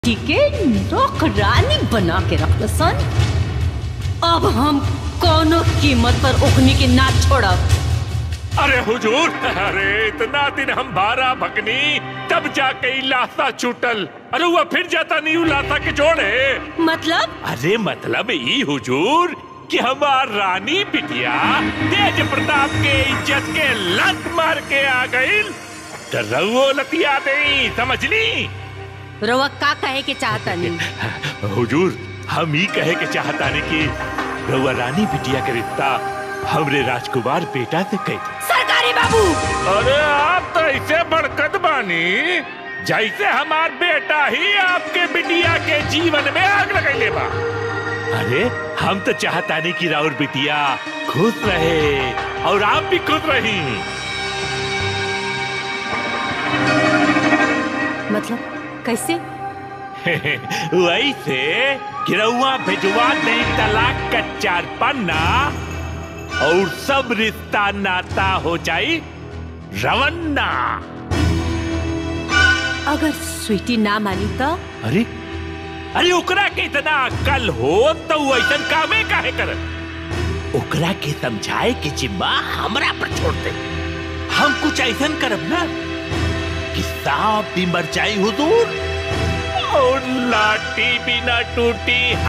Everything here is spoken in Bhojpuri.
के नौकरानी बना के रख सन अब हम कोनो कीमत पर ओखनी के ना छोड़ब अरे हुजूर अरे इतना दिन हम भारा भगनी तब जाके ई लाशा छूटल अरे वो फिर जाता नहीं उ लाशा के जोड़े मतलब अरे मतलब ई हुजूर कि हमार रानी बिटिया तेज प्रताप के इज्जत के लत मार के आ गई तो रउओ लतिया दे समझ ली रवा का कहे के चाहता नहीं हुजूर हम ही कहे के चाहता ने कि रउआ रानी बिटिया के रिश्ता हमरे राजकुमार बेटा से कह सरकारी बाबू अरे आप तो ऐसे बड़कत बानी जैसे हमार बेटा ही आपके बिटिया के जीवन में आग लगैले बा अरे हम तो चाहता नहीं कि राउर बिटिया खुश रहे और आप भी खुश रही मतलब कैसे वैसे गिरौआ भिजवा दे तलाक का चार पन्ना और सब रिश्ता नाता हो जाई रवन्ना अगर स्वीटी ना मानी तो अरे अरे ओकरा के इतना अक्ल हो तो वो ऐसा कामे काहे कर ओकरा के समझाए के जिम्मा हमरा पर छोड़ दे हम कुछ ऐसा करब ना कि सांप भी मर जाई हुजूर और लाठी भी ना टूटी